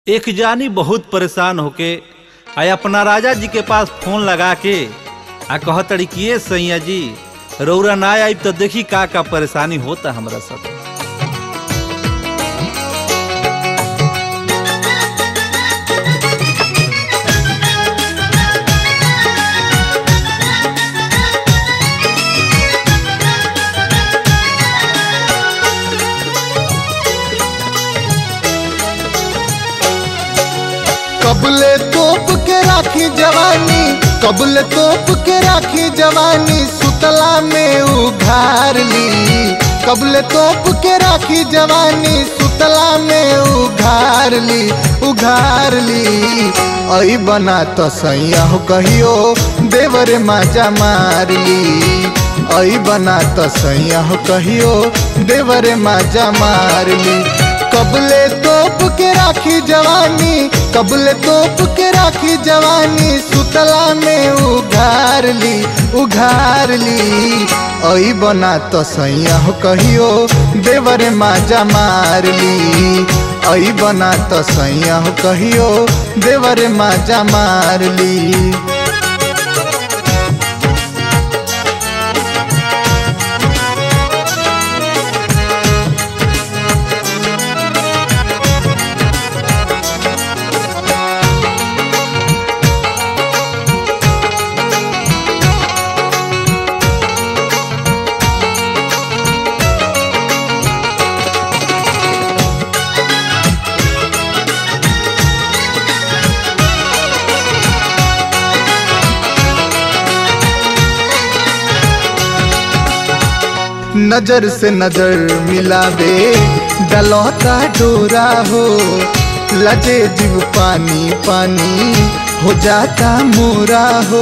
एक जानी बहुत परेशान होके आ अपना राजा जी के पास फोन लगा के आ कहतड़ी कि ये सैया जी रौरा ना आई तो देखी का का परेशानी होता हमरा सब कबले तोप के राखी जवानी कबले तोप के राखी जवानी सुतला में उघार ली कबले तोप के राखी जवानी सुतला में उघार ली उघार ली ऐ बना तो सैया हो कहियो देवर माजा मार ली ऐ बना तो सैया हो कहियो देवर माजा मार ली कबले तोप के राखी जवानी कबले तोप के राखी जवानी सुतला में उघार ली उघार ली ऐ बना तो सैया हो कहियो देवर माजा मार ली ऐ बना तो सैया हो कहियो देवर माजा मार ली नजर से नजर मिलावे डलौता डोरा हो लजे जीव पानी पानी हो जाता मोरा हो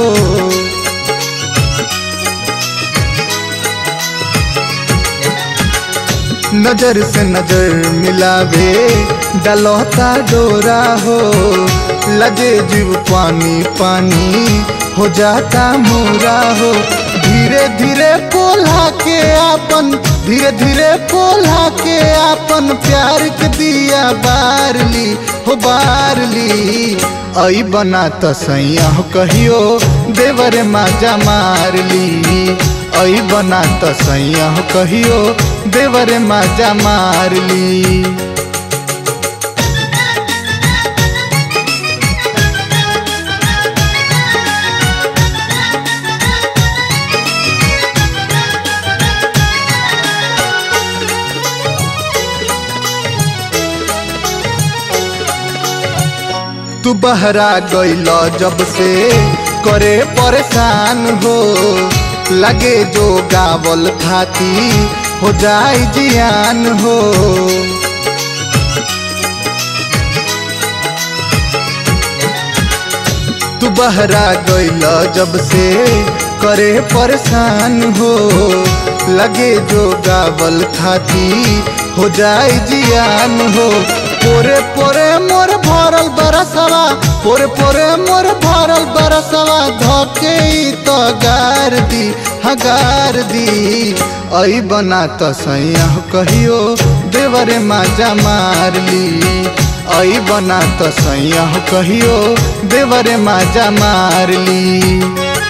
नजर से नजर मिलावे डलौता डोरा हो लगे जीव पानी पानी हो जाता मोरा हो धीरे धीरे पोला के आपन धीरे धीरे पोला के आपन प्यार के दिया बार ली हो बार ली ऐ बना तो सैया हो कहियो देवर माजा मार ली ऐ बना तो सैया हो कहियो देवर माजा मार ली तू बहरा गईल जब से करे परेशान हो लगे जो गावल खाती हो जाए जियान हो तू बहरा गईल जब से करे परेशान हो लगे जो गावल खाती हो जाए जियान हो पोरे पोरे मोर भरल बरसवा पोरे पोरे मोर भरल बरसवा धके तो गार दी हगार दी ऐ बना तो सैया कहियो देवरे माजा मार ली ऐ बना तो सैया कहियो देवरे माजा मार ली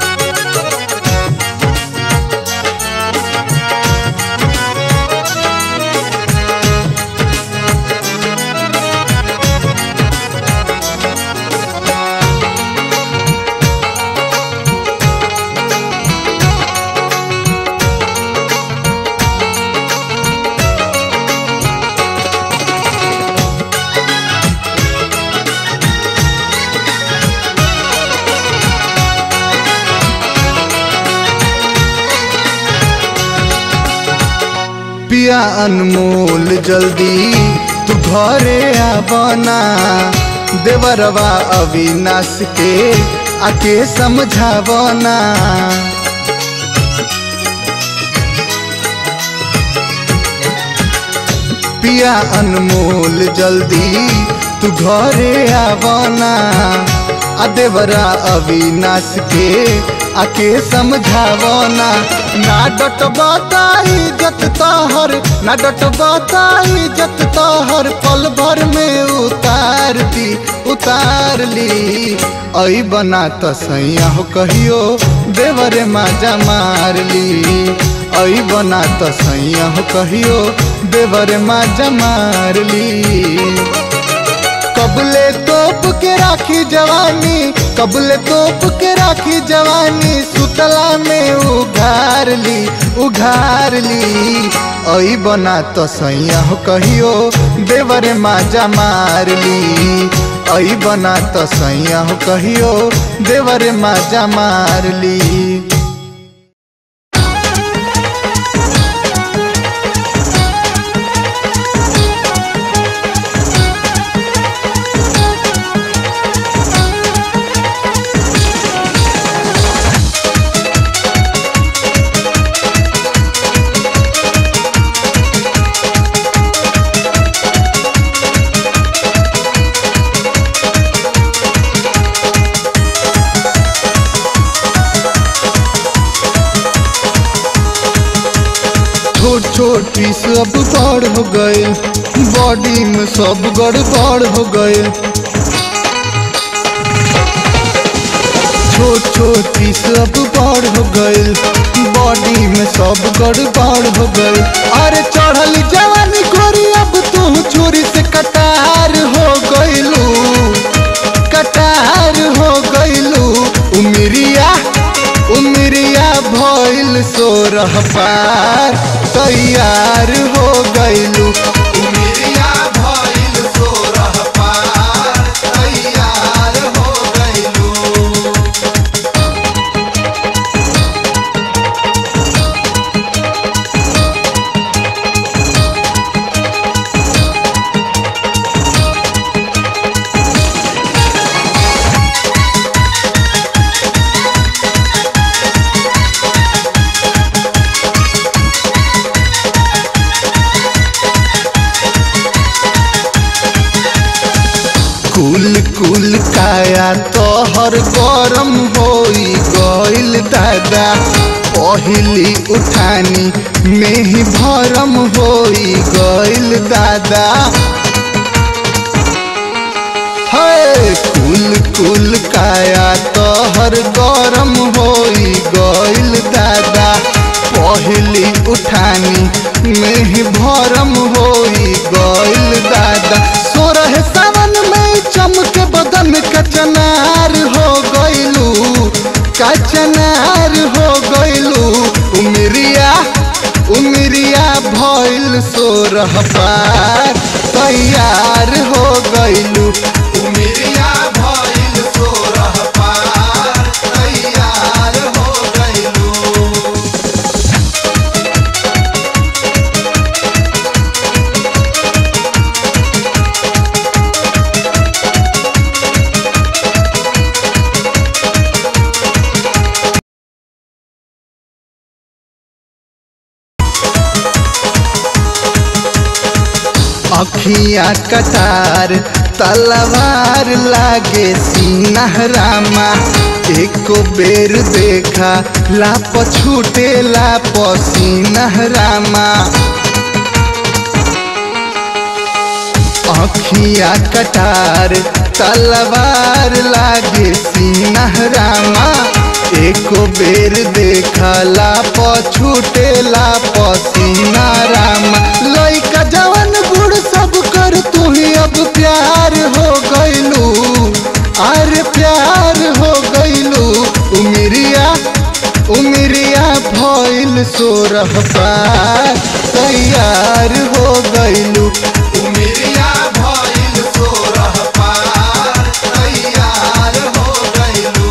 पिया अनमोल जल्दी तू घरे आबना देवरवा अविनाश के आके समझावना पिया अनमोल जल्दी तू घरे आबना आ देवरा अविनाश के आके समझावना ना डट बताई जत तोहर ना डट बताई जत तोहर पल भर में उतार दी उतार ली ऐ बना त सैया हो कहियो देवरे माजा मार ली ऐ बना त सैया हो कहियो देवरे माजा मार ली कबले तोप के राखी जवानी कबले तोप के राखी जवानी सुतला में उघार ली उघार ली ऐ बना तो सैया हो कहियो देवरे माजा मार ली ऐ बना तो सैया हो कहियो देवरे माजा मार ली छोट छोट पीस अब बड़ हो गए बॉडी में सब गड़बड़ हो गए छोट छोट पीस अब बड़ हो गए बॉडी में सब गड़बड़ हो गए अरे चढ़ल जवानी गोरी अब तू चोरी से कटार हो गइलू कटार हो गइलू उमरिया उमरिया भइल सोरह पार तैयार हो गइलू उमरिया भइल सोरह पार तैयार हो गइलू कुल कुल काया तोहर गरम होई गइल दादा पहिली उठानी में ही भरम होई गइल दादा है कुल कुल काया तोहर गरम होई गइल दादा पहिली उठानी में ही भरम होई गइल दादा सोरह सावन में चमके बदन कचनार हो गइलू कचनार हो गइलू उमरिया उमरिया भइल सोरह पार तैयार हो गइलू उमरिया भइल सोरह पार तैयार हो गइलू अखिया कटार तलवार लागे सीनहरामा एको बेर देखा लाप छूटे लाप सीनहरामा अखिया कटार तलवार लागे सीनहरामा एको बेर देखला पछूटे ला पसीना रामा लइका जवन बूढ़ सब कर तू ही अब प्यार हो गइलू अरे प्यार हो गइलू उमरिया उमरिया भइल सोरह पार तैयार हो गइलू उमरिया भइल सोरह पार तैयार हो गइलू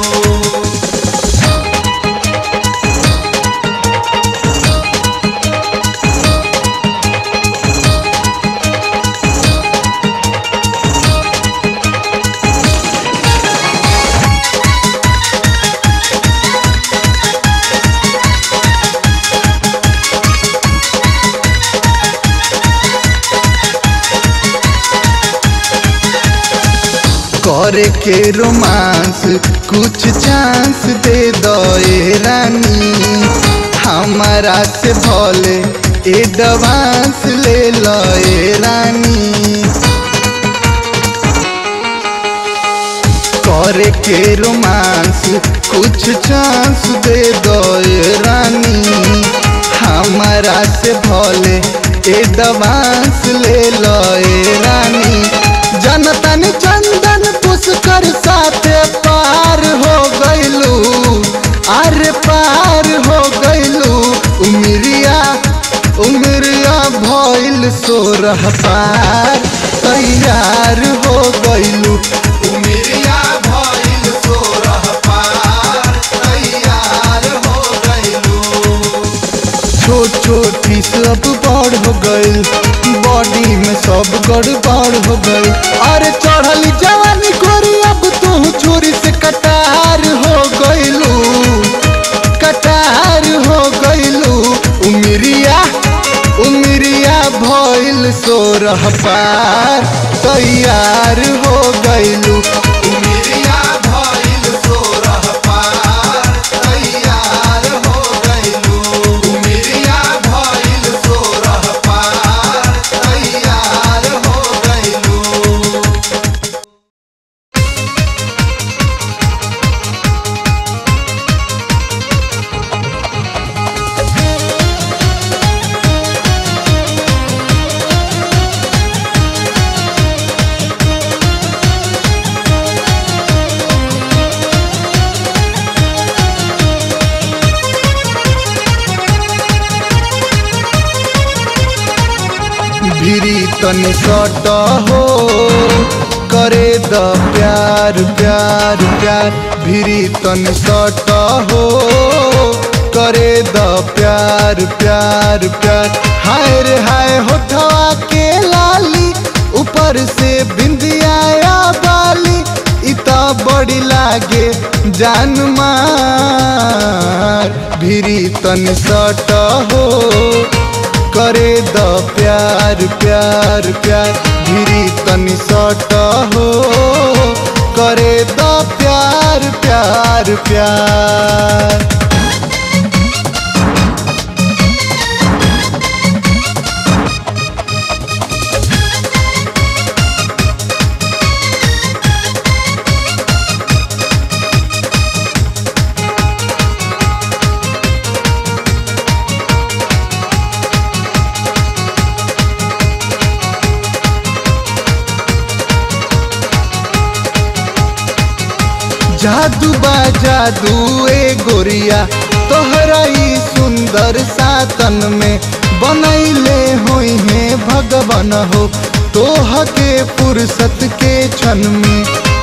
करे के रोमांस कुछ चांस दे दो ए रानी हमारा से भले एडवांस ले लो ए रानी करे के रोमांस कुछ चांस दे दो ए रानी हमारा से भले एडवांस ले लो ए रानी जनतन चंदन पुष्कर साथे पार हो गइलू अरे पार हो गइलू उमरिया उमरिया भइल सोरह पार तैयार हो गइलू उमरिया भइल सोरह पार तैयार हो गइलू छोट छोट पीस अब बड़ हो गइल बॉडी में सब गड़बड़ हो गइल अरे चढ़ल जवानी गोरी अब तू छुरी से कटार हो गइलू कटार हो गइलू उमरिया उमरिया भइल सोरह पार तैयार हो गइलू उमरिया भइल सोरह पार तैयार हो गइलू उमरिया भइल सोरह पार तैयार हो गइलू भिरी तनि सट हो करे द प्यार प्यार प्यार भिरी तनि सट हो करे द प्यार प्यार प्यार हाय रे हाय होठवा के लाली ऊपर से बिंदिया बाली इता बड़ी लागे जान मार भिरी तनि सट हो करे द प्यार प्यार प्यार भिरी तनि सट हो करे द प्यार प्यार प्यार जादू बा जादू ए गोरिया तोहरा ई सुंदर सातन में बनैले होई है भगवान हो तोह के फुर्सत के क्षण में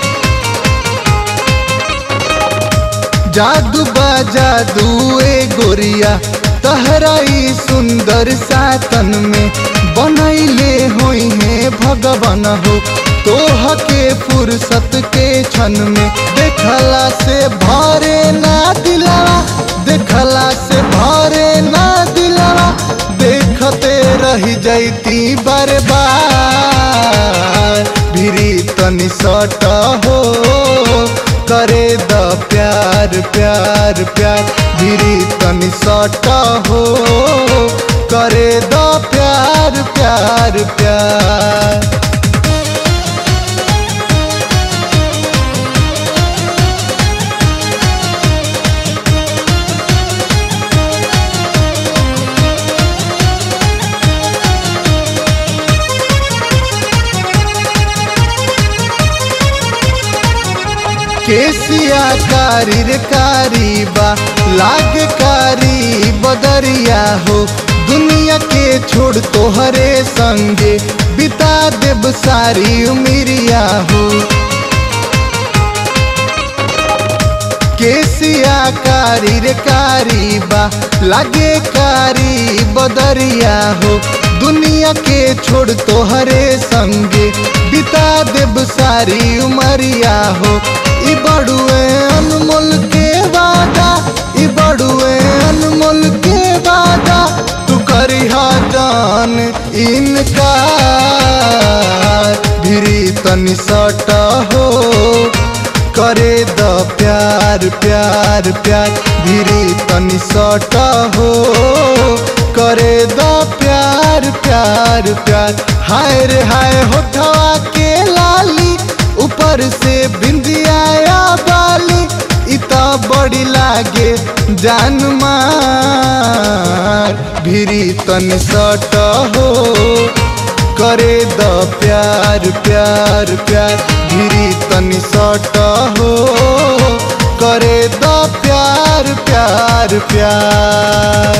जादू बा जादू ए गोरिया तहरा ई सुंदर सातन में बनैले होई है भगवान हो तोह के फुर्सत के क्षण में देखला से भरे ना दिलावा देखला से भरे ना दिलावा देखते रह जैती बर्बाद भिरी तनि सट हो करे द प्यार प्यार प्यार भिरी तनि सट हो करे द प्यार प्यार प्यार केसिया कारी रे कारी बा लाग कारी बदरिया हो दुनिया के छोड़ तोहरे संगे बिता देब सारी उमिरिया हो केसिया कारी रे कारी बा लागे कारी बदरिया हो दुनिया के छोड़ तोहरे संगे बिता देब सारी उमरिया हो ई बड़ुए अनमोल के वादा ई बड़ुए अनमोल के वादा तू करिहा जान इनका भिरी तनि सट हो करे द प्यार प्यार प्यार भिरी तनि सट हो करे द प्यार प्यार प्यार हाय रे हाय होठवा के लाली ऊपर से बिंदिया बाली इता बड़ी लागे जान मार भिरी तन सट हो करे द प्यार प्यार प्यार भिरी तनी सट हो करे द प्यार प्यार प्यार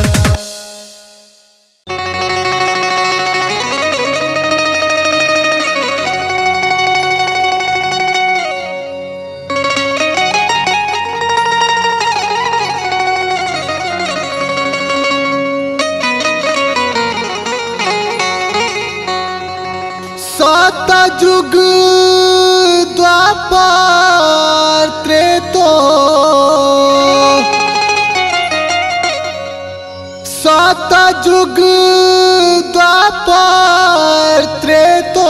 सतयुग द्वापर त्रेतो सतयुग द्वापर त्रेतो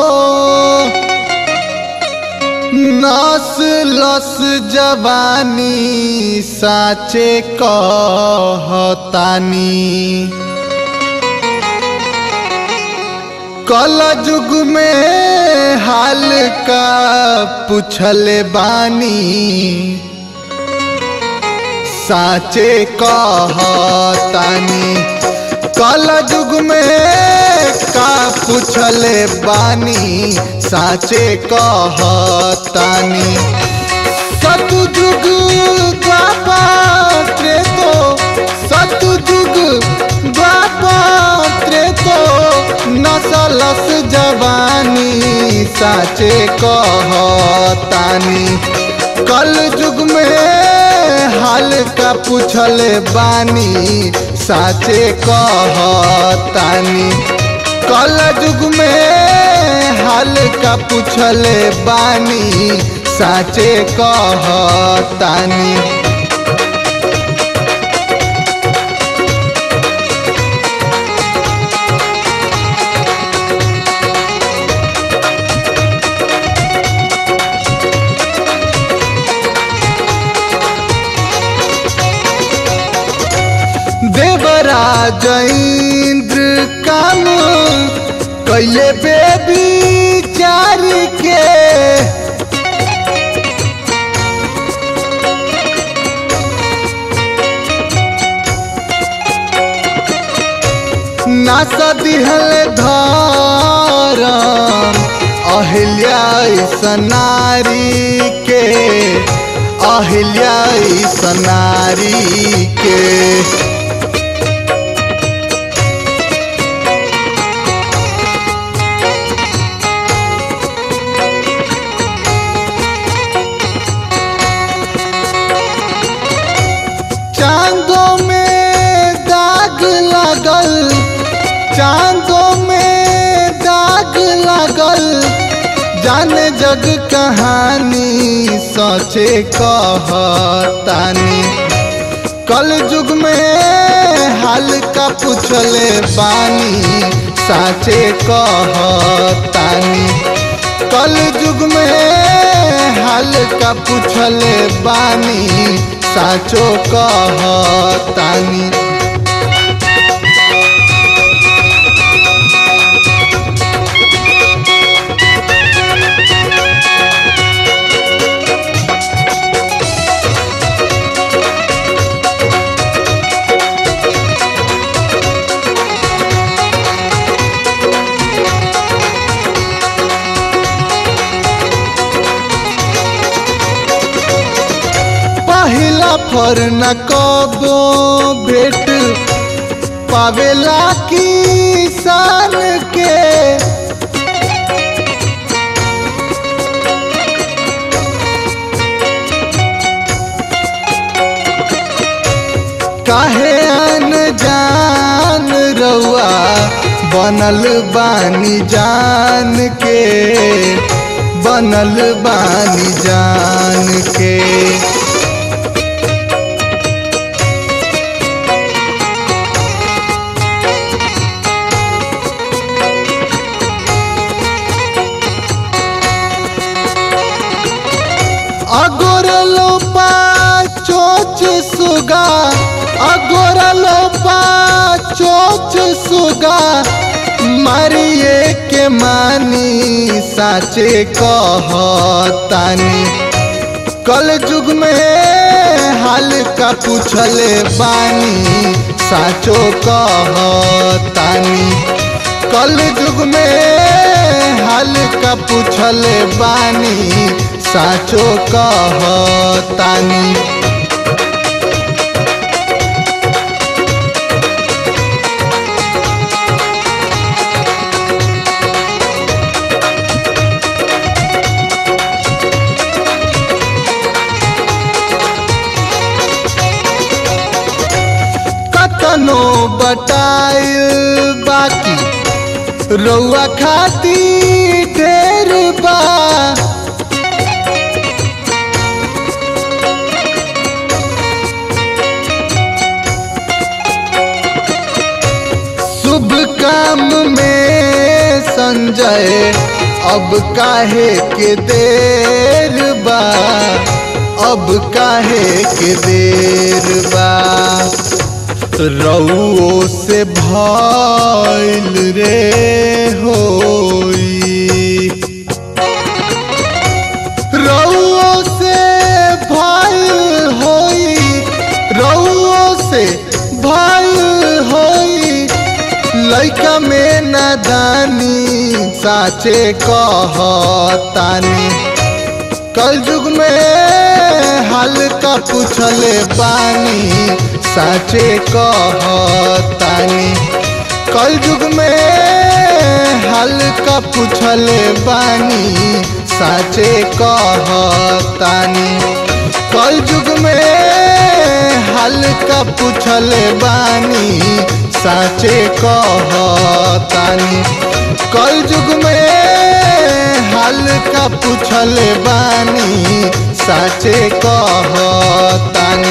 नस लस जवानी साचे कहतानी कल युग में हाल का पूछल बानी साचे कहतानी कल युग में का पूछल बानी साचे कहतानी सतयुग द्वापर त्रेतो सतयुग द्वापर त्रेतो नसलस जवानी साचे कहतानी कल युग में हाल का पूछल बानी साचे कहतानी कल युग में हाल का पूछल बानी साचे कहतानी देवराज इंद्र काम कैले बेबी चार के नास दिहल धरम अहिल्या सनारी के अहिल्या सनारी के चांदों में दाग लगल चांदों में दाग लगल जाने जग कहानी सोचे कहतानी कल युग में हाल का पूछले बानी साचे कहतानी कल युग में हाल का पूछले बानी साचो कहतानी पहिला फर न कबो भेट पावेला किसान के काहे अनजान रउआ बनल बानी जान के बनल बानी जान के अगोरलो पा चोच सुगा अगोरलो पा चोच सुगा मारिए के मानी साचे कहतानी कल युग में हाल का पूछले बानी साचो कहतानी कल युग में हाल का पूछले बानी साचो कहतानी कतनो बटाइल बाकी रउआ खाती ढेर बा शुभ काम में संजय अब काहे के देर बा अब काहे के देर बा रउओ से भइल रे होई रउओ से भइल होई रउओ से भइल होई लइका में नादानी साचे कहतानी कल युग में हाल का पूछले बानी साचे कहतानी कल युग में हाल का पूछले बानी साचे कहतानी कल युग में हाल का पूछले बानी साचे कहतानी कल युग में हाल का पूछले बानी साचे कहतानी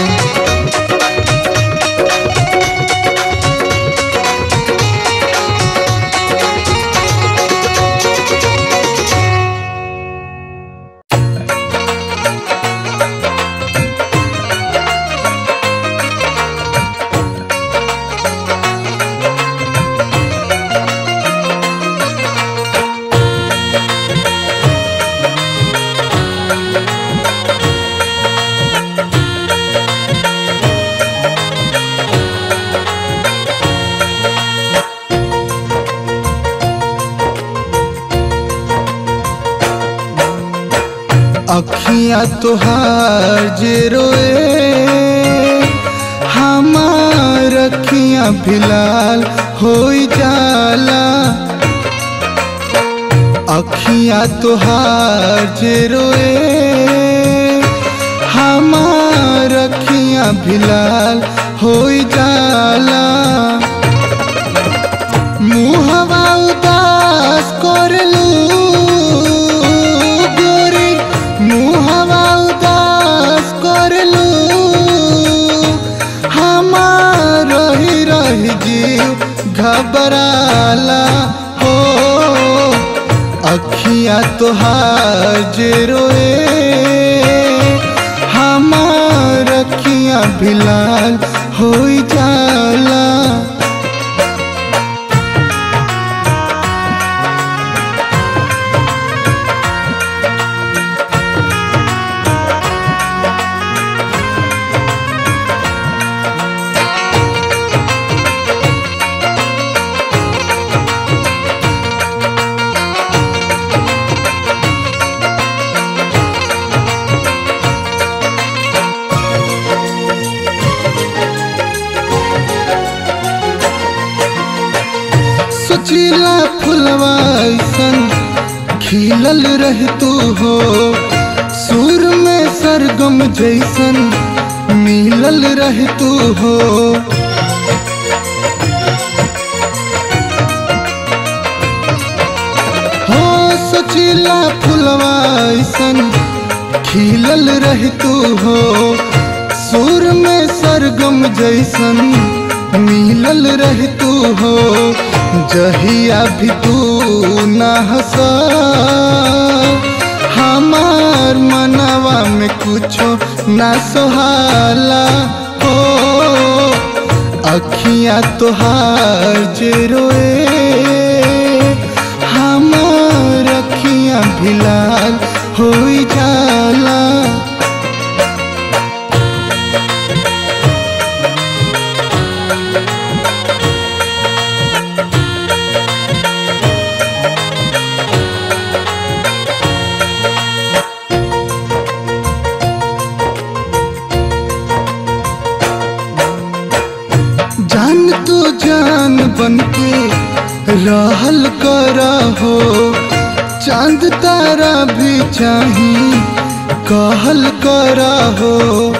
अखियाँ तुहार जे रोए हमार अखियाँ भिलाल हो जाला अखियाँ तुहार जे रोए हमार अखियाँ भिलाल हो जाला मुहवा उदास करलू गोरी मुहवा उदास करलू हमार रही रही जीव घबराला हो अखियाँ तोहार जे रोए हमार अखियाँ भिलाल हो जाला सोचिला फुलवा ऐसन खिलल रह तू हो सुर में सरगम जैसन मिलल रह तू हो हो सोचिला फुलवा ऐसन खिलल रह तू हो सुर में सरगम जैसन मिलल रह तू हो जहिया भी तू न हंसा हमार मनवा में कुछो ना सोहाला हो अखियाँ तोहार जे रोए अखियां भी लाल हो जाला जान तो जान बनके रहल करा हो चांद तारा भी चाही कहल करा हो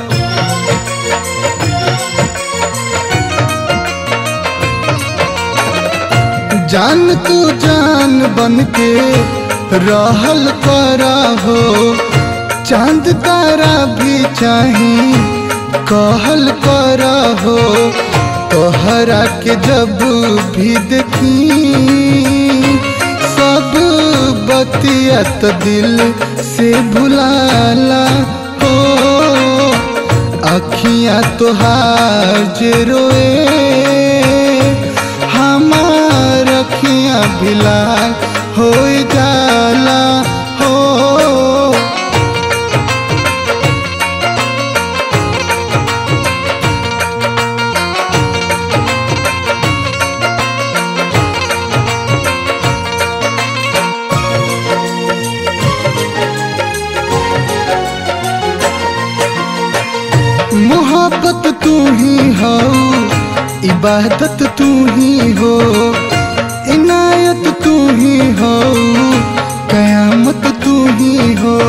जान तो जान बनके रहल करा हो चांद तारा भी चाही कहल करा हो तोहरा के जब भी देखी सब बतियत दिल से भुलाला हो अखियां तोहार जे रोए हमार अखियां भी लाल हो जाला हो मोहब्बत तू ही हो इबादत तू ही हो इनायत तू ही हो कयामत तू ही हो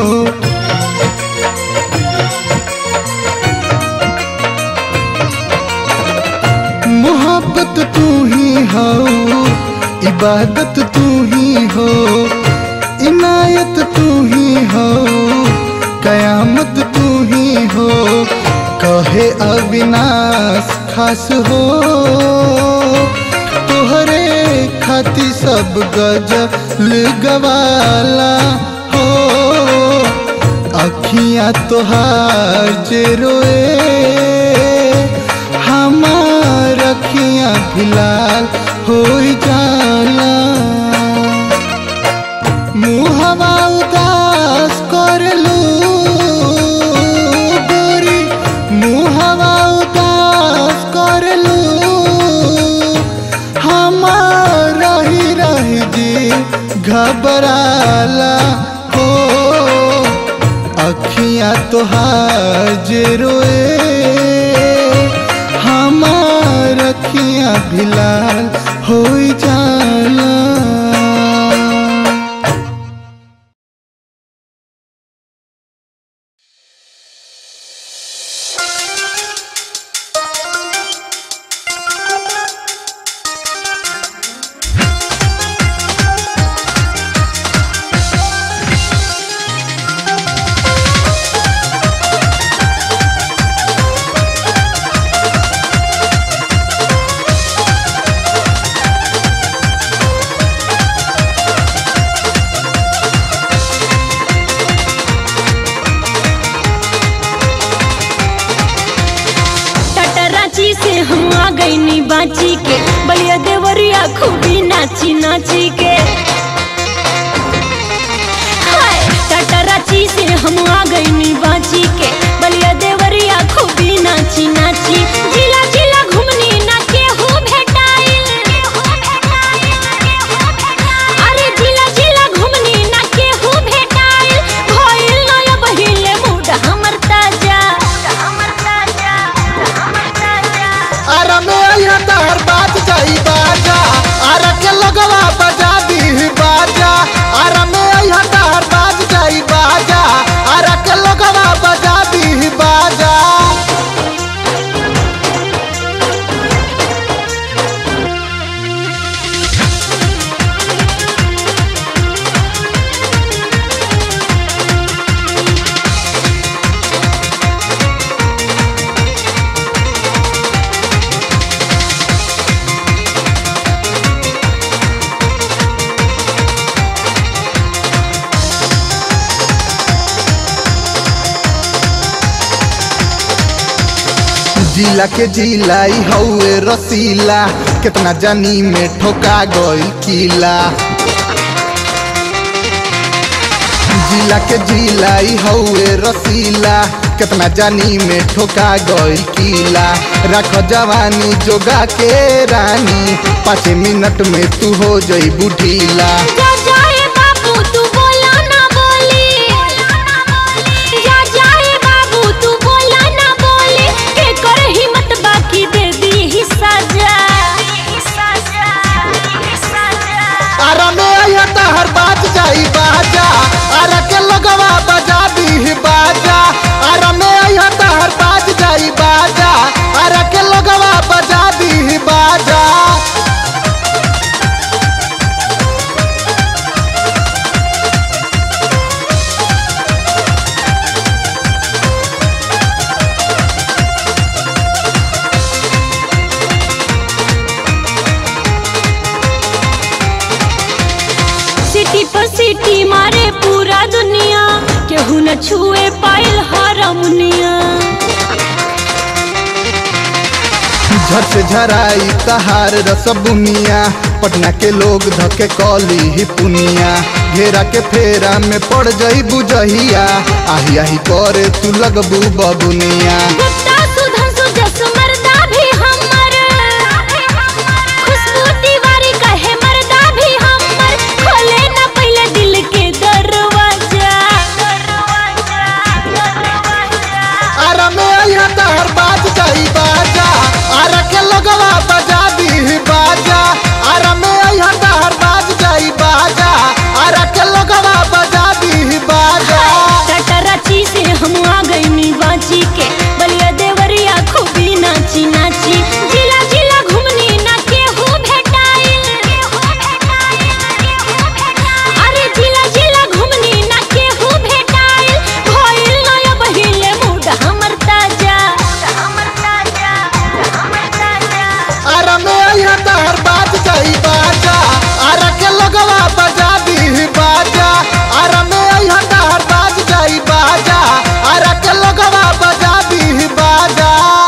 मोहब्बत तू ही हो इबादत तू ही हो इनायत तू ही हो कयामत तू ही हो कहे अविनाश खास हो तोहरे खाती सब गजल गवाला हो अखियां तोहार जे रोए हमार अखियां भी लाल हो जाला मुहवा उदास करलू गोरी मुहवा उदास करलू हमार रही रही जी घबराला हो अखियां तोहार जे रोए हमार अखियां भी लाल हो जाला टटराची से हम आ गई नी बाची के बलिया देवरिया खूबी नाची नाची के हाय टटराची से हम आ गई नी बाची के बलिया देवरिया खूबी नाची नाची जिला जिला घूमनी ना के हो भेटाइल अरे जिला जिला घूमनी ना के हो भेटाइल भइल नया बहिले मूड हमर ताजा हमर ताजा हमर ताजा आरा में आया तहर बात जाई बाजा आरा के लगवा बजा दी बाजा आरा में आया तहर बात जाई बाजा आरा के लगवा बजा दी बाजा जिला के जिलाई हौए रसीला कितना जानी में ठोका गई किला जिला के जिला ई हौए रसीला कितना जानी में ठोका गइल कीला रख जवानी जोगा के रानी पाँच मिनट में तू हो जई बुढ़ीला जा जाए बाबू तू बोला ना बोली जा जाए बाबू तू बोला ना बोली के कर हिम्मत बाकी दे दी ही सजा आरा में आया हर बात जाई बाजा आरा के लगवा बजा दी बाजा आरा में आया हर बात जाई बाजा आरा के लगवा बजा दी बाजा सिटी पर सिटी मारे पूरा दुनिया केहू न छुए पाइल हरमुनिया झट से झराई तहार रसबुनिया पटना के लोग धके कली ही पुनिया घेरा के फेरा में पड़ जई बुझहिया आही आही करे तू लगबू बबुनिया गुप्ता सुधन सुजस मर्दा भी हमर खुशबू तिवारी कहे मर्दा भी हमर खोले ना पहले दिल के दरवाजा आरा में आया तहर बात जाई बाजा आरा के लगवा बजा दी बाजा आरा में आया तहर बात जाई बाजा आरा के लगवा बजा दी बाजा टटराची से हम आ गई बाजी के बलिया देवरिया खूबी नाची नाची जिला जिला घूमनी ना केहू भेटाइल अरे जिला जिला घूमनी ना केहू भेटाइल भइल नया बहिले मूड हमर ताजा हमर ताजा हमर ताजा आरा में आया तहर बात जाई बाजा आरा के लगवा बजा दी बाजा आरा में आया तहर बात जाई बाजा आरा के लगवा बजा दी बाजा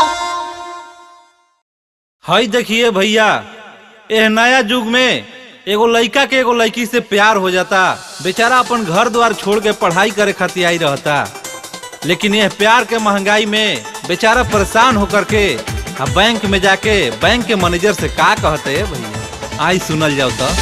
हई देखिए भैया एह नया युग में एगो लड़का के एगो लड़की से प्यार हो जाता बेचारा अपन घर द्वार छोड़ के पढ़ाई करे खातिर आई रहता लेकिन यह प्यार के महंगाई में बेचारा परेशान होकर के आ बैंक में जाके बैंक के मैनेजर से का कहते है भैया आई सुनल जाओ तो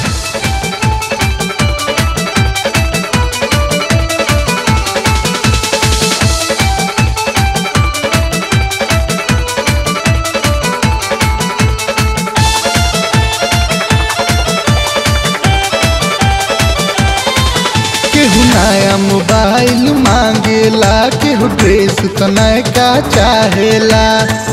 केहू नया मोबाइल मांगेला केहू ड्रेस तो नयका चाहेला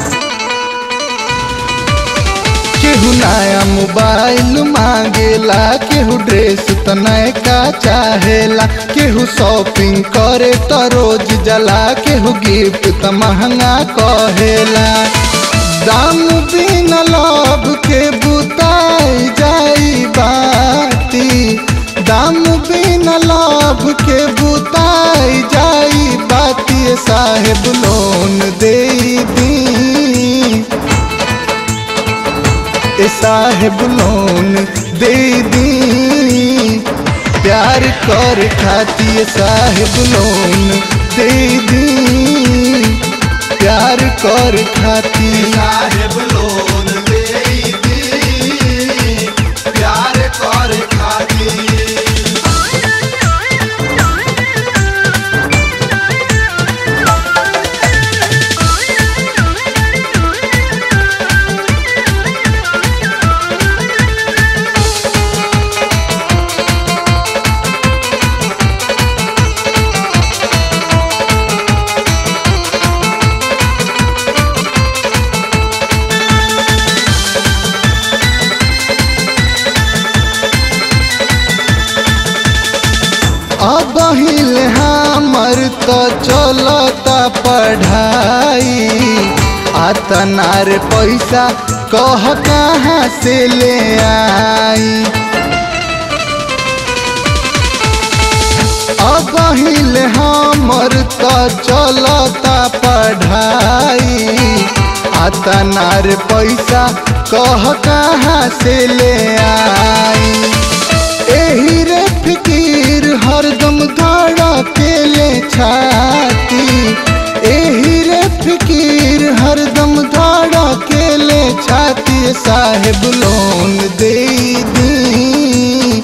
केहू नया मोबाइल मांगेला केहू ड्रेस तो नयका चाहेला केहू शॉपिंग करे तो रोज जला केहू गिफ्ट तो महंगा कहेला दाम बिन लोभ के बुताई जाई बाती दाम बिन लाभ के बुताई जाई बाती साहेब लोन दे दी ए साहेब लोन दे दी प्यार कर खाती साहेब लोन दे दी प्यार कर खाती साहेब लोन दे दी प्यार कर खाती अब हिल हमर तो चलता पढ़ाई आतनार पैसा कह कहाँ से ले आई अब हिल हमर तो चलता पढ़ाई आतनार पैसा कह कहाँ से ले आई एही रे फिकीर हरदम धड़ा केले छाती एही रे फिकीर हरदम धाड़ा केले छाती साहेब लोन दे दी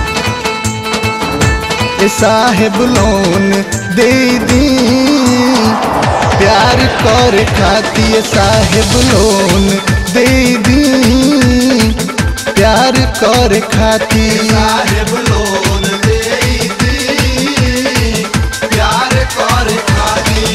ए साहेब लोन दे दी प्यार कर खाती साहेब लोन दे दी प्यार कर खाती साहेब लोन दे दी प्यार कर खाती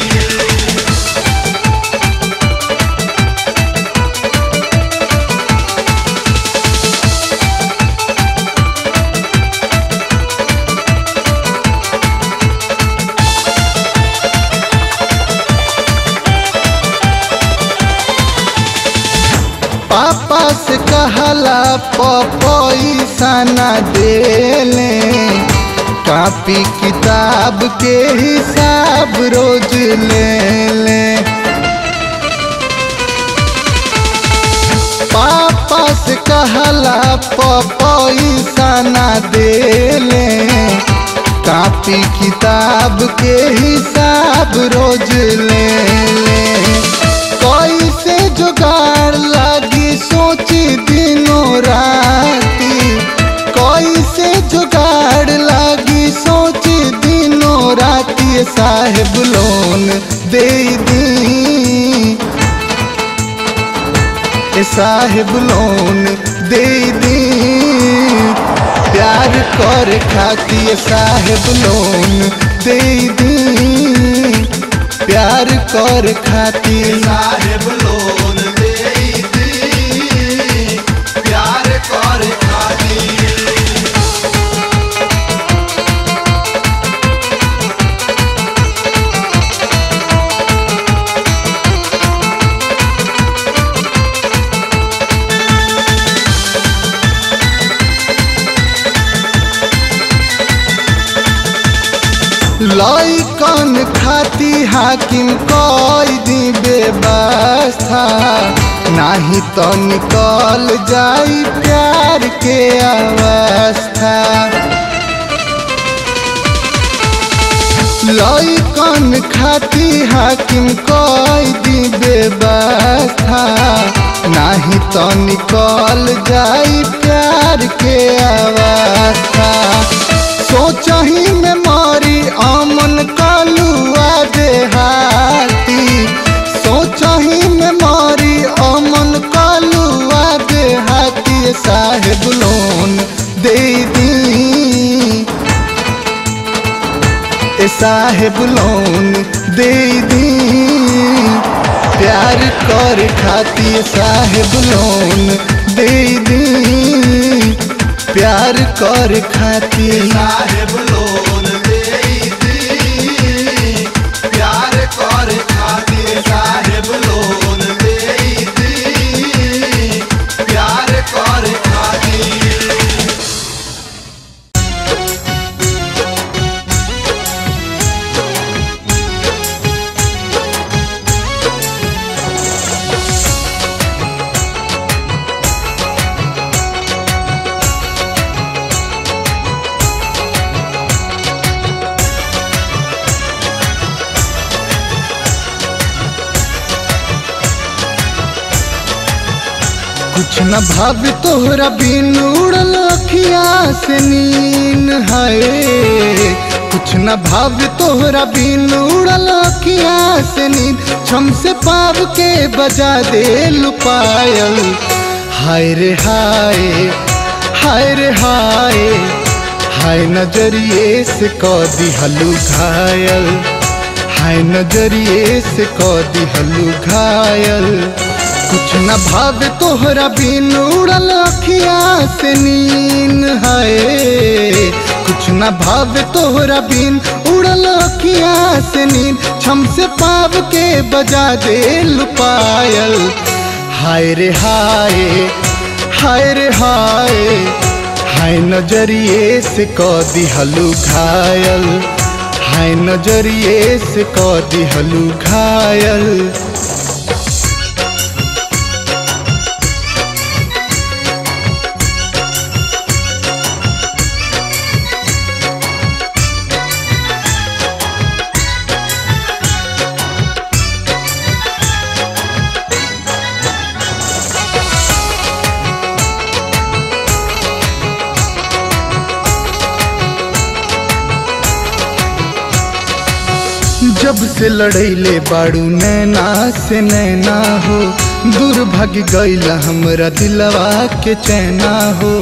पापा से कहला पैसा न देले कापी किताब के हिसाब रोज ले ले पापा से कहला पैसा न देले कापी किताब के हिसाब रोज ले ले कैसे जुगाड़ लागी सोची दिनों राती कैसे जुगाड़ लागी सोची दिनों राती साहेब लोन दे दी ए साहेब लोन दे दी प्यार कर खाती साहेब लोन दे दी प्यार कर खाती साहेब लोन दे दी प्यार कर खाती लइकन खाती हाकिम कई दी व्यवस्था नाही तो निकल जाई प्यार के अवस्था लइकन खाती हाकिम कई दी व्यवस्था नाही तो निकल जाई प्यार के अवस्था सोचही में मारी अमन कालुआ देहाती सोचही में मारी अमन कालुआ देहाती साहेब लोन दे दी ए साहेब लोन दे दी प्यार कर खाती साहेब लोन दे दी प्यार कर खाती साहेब लोन दे दी प्यार कर खाती साहेब लोन दे दी प्यार कर खाती कुछ न भाव तोहरा बिन उड़ल अखिया से नीन है कुछ न भाव तोहरा बिन उड़ल अखिया से नीन छम से पाव के बजा दे लुपायल हाय रे हाय हाय रे हाय हाय नजरिए से कह दिहलू घायल हाय नजरिए से कह दिहलू घायल कुछ न भाव तोहरा बिन उड़ल अखिया से नीन है कुछ न भाव तोहरा बिन उड़ल अखिया से नीन छम से पाव के बजा दे लुपायल हाय रे हाय हाय रे हाय हाय नजरिए से कह दिहलू घायल हाय नजरिए से कह दिहलू घायल जब से लड़ैले बाड़ू नैना से नैना हो दूर भाग गईला हमरा दिलवा के चैना हो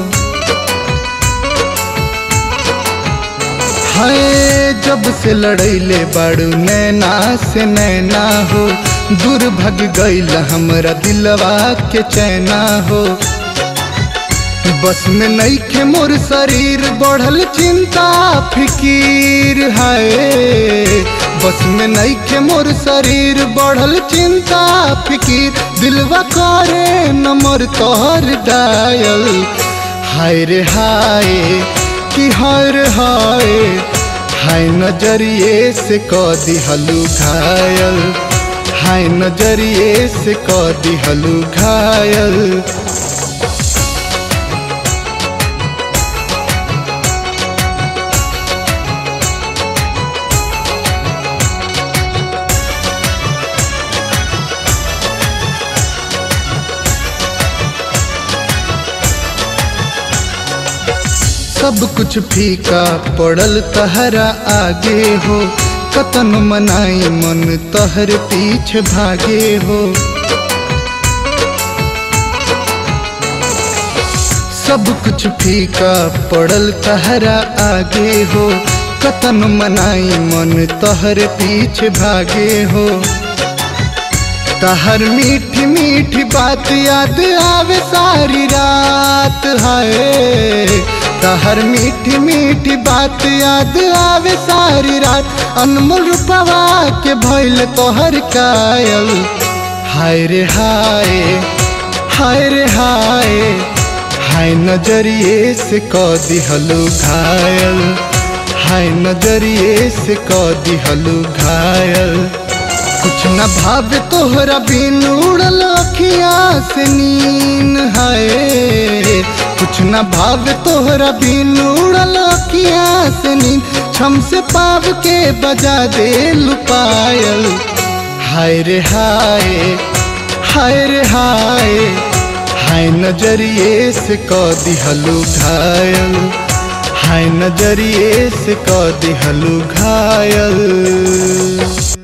हाय जब से लड़ैले बाड़ू नैना से नैना हो दूर भाग गईला हमरा दिलवा के चैना हो बस में नईखे मोर शरीर बढ़ल चिंता फिकीर है बस में नईखे मोर शरीर बढ़ल चिंता फिकीर दिलवा करे नमर तोहर डायल हाय रे हाय कि हाय रे हाय हाय नजरिए से क दिहलू घायल हाय नजरिए से क दिहलू घायल सब कुछ फीका पड़ल तहरा आगे हो कतन मनाई मन तहर पीछे भागे हो सब कुछ फीका पड़ल तहरा आगे हो कतन मनाई मन तहर पीछे भागे हो तहर मीठी मीठी बात याद आवे सारी रात है तहर मीठी मीठी बात याद आवे सारी रात अनमोल रूपवा के भइल तोहर कायल हाय रे हाय हाय रे हाय हाय नजरिए से क दिहलू घायल हाय नजरिए से क दिहलू घायल कुछ न भावे तोहरा बिन उड़ल अखिया से नीन है कुछ न भावे तोहरा बिन उड़ल अखिया से नीन छम से पाव के बजा दे लुपायल हाय रे हाय हाय रे हाय हाय नजरिए से क दिहलू घायल हाय नजरिए से क दिहलू घायल